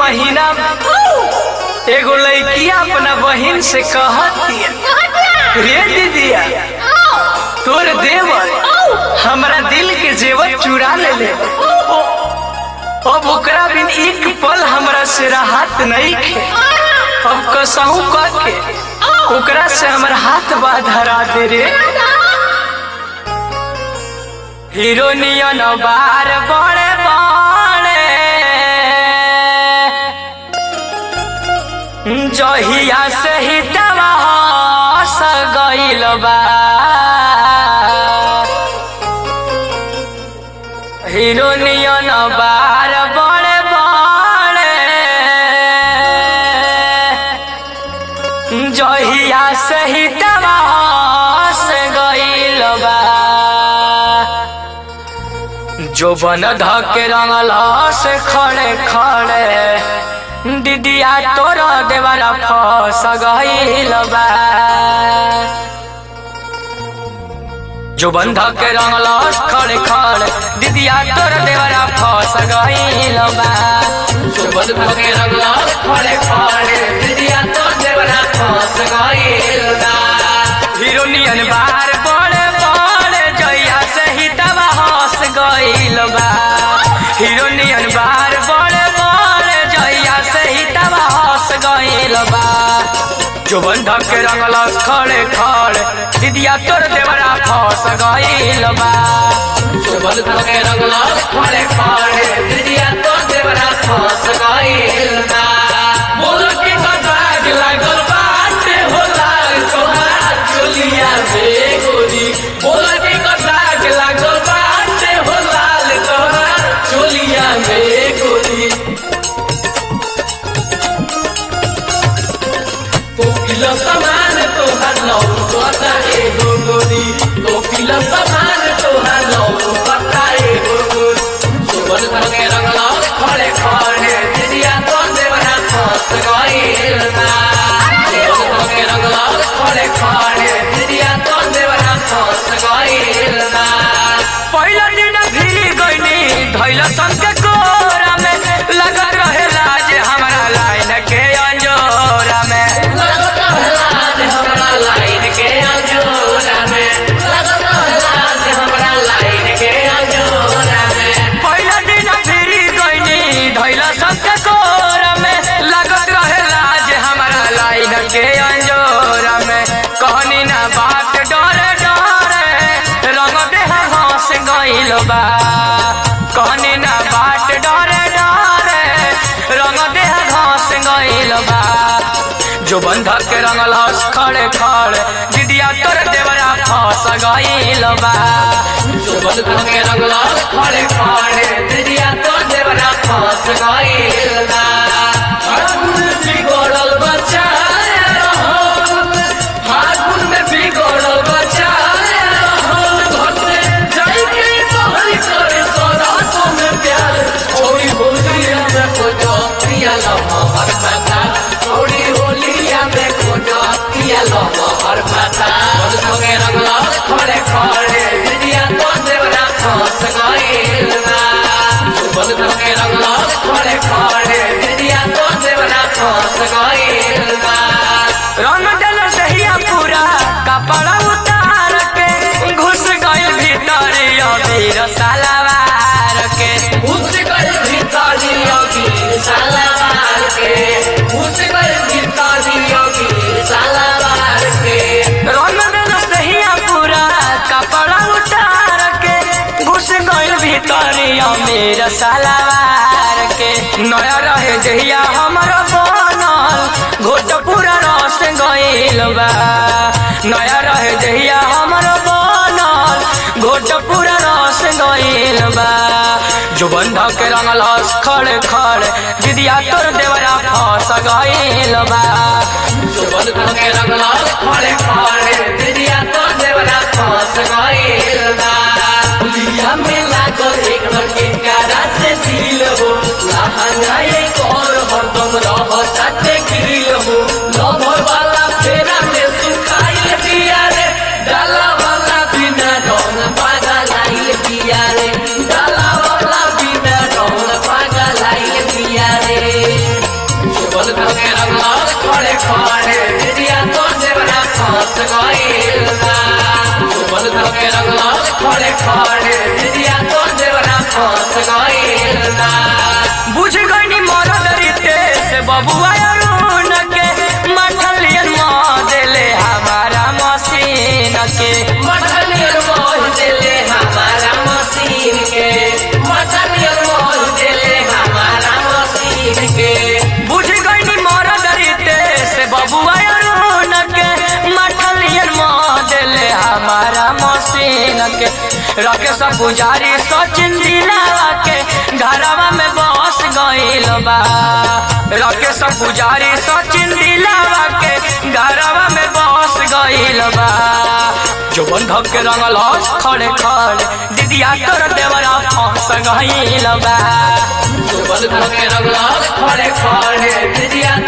महीना एगो लड़किया अपना बहिन से कहती रे दीदिया तोर देवर हमरा दिल के जेवर चुरा ले ले अब ओकरा बिन एक पल हमरा से राहत नहीं खे अब कसहू कह के ओकरा से हमर हाथ बा धरा दे रे हिरोनियन बार बड़े बड़े जहिया से ही दवा हस गइल बा हिरोनियन बार बड़े बड़े जहिया से ही दवा हस गइल बा जो बन धके रंगल से खड़े खड़े दीदिया तोर देवरा फस गइल बा जो बंधा के रंगल खड़े खड़े दीदिया तोर देवरा फस गइल बा जो बंधा के रंगल खड़े खड़े दीदिया तोर देवरा फस गइल बा हिरोनियन बार बड़े बड़े जइया से ही दवा हंस गइल बा हिरोनियन बार बड़े बड़े जइया से ही दवा हंस गइल बा जो बंधक के रंगल खड़े खड़े दीदिया तोर देवरा फंस गइल बा जो बंधक के रंगल खड़े खड़े दीदिया तोर देवरा फंस गइल बा बोल के कटाक लागल बाटे होला तोहार चोलिया में गोरी बोल के कटाक लागल बाटे होला तोहार चोलिया में गोरी तो किलो सामान तोहार लौकता एगो गोरी तो किलो सामान तोहार लौकता एगो गोरी सुबह धके रंगला खड़े खड़े दिदिया तो देवरा फंस गइल ना सुबह धके रंगला खड़े खड़े दिदिया तो देवरा फंस गइल ना पहिला दिन फिरी गइनी धैला संग के कोरा में लगत रहे लाज हमरा लाइन के अंजोरा में लगत रहे लाज हमरा लाइन के अंजोरा में लगत रहे लाज हमरा लाइन के अंजोरा में पहिला दिन फिरी गइनी धैला संग के कोरा में लगत रहे लाज हमरा लाइन के अंजोरा में कहनी ना बात डरे डरे रंग देह हंस गइल बा कहनी ना बाट डरे डरे रंग देह घास गइल बा जो बंधक के रंगल हंस खड़े खड़े दीदिया तोर देवरा फंस गइल बा जो बंधक के रंगल हंस खड़े खड़े दीदिया तोर देवरा फंस गइल बा फागुन में बिगड़ल बच्चा फागुन में बिगड़ल बच्चा घर से जाइके बहरी करे सरासों में प्यार छोड़ी होलिया में खोजो पिया लम्हा हर माता छोड़ी होलिया में खोजो पिया लम्हा हर माता बस सगे रंगला खड़े खड़े दिदिया तो देवरा फंस गइल ना बस सगे रंगला खड़े खड़े दिदिया तो देवरा फंस गइल ना रंग डल सहिया पूरा कपड़ा उतार के घुस गइल भीतर अबीर सलवार के घुस गइल भीतर अबीर सलवार के घुस गइल भीतर अबीर सलवार के रंग डल सहिया पूरा कपड़ा उतार के घुस गइल भीतर अबीर सलवार के नया रहे जहिया हमर बनल घोट पूरा रस गइल बा नया रहे जहिया हमर बनल घोट पूरा रस गइल बा जो बंधा के रंगल हंस खड़े खड़े दीदिया तोर देवरा फंस गइल बा जो बंधा के रंगल हंस खड़े खड़े दीदिया तोर देवरा फंस गइल बा लिया में लागल एक के कारा से दिल हो लहंगा एक और हरदम रहता ते गिल हो लभर वाला फेरा में सुखाइल पिया रे डाला वाला बिना रौन पागा लाइल पिया रे डाला वाला बिना रौन पागा लाइल पिया रे बबुआ अरुण के मठलियन मॉडले हमारा मशीन के मठनियर मोह देले हमारा मशीन के मठनियर मोह देले हमारा मशीन के बुझ गई मरद रीते से बबुआ अरुण के मठलियन मॉडले हमारा मशीन के रखे सब पुजारी सचिन दिलावा के घरवा में बस गईल बा रखे सब पुजारी सचिन दिलावा के घरवा में बस गईल बा जोबन धक के रंगल हस खड़े खड़े दीदिया तोर देवरा फंस गईल बा सुबल के रंगलास खड़े खड़े दिदिया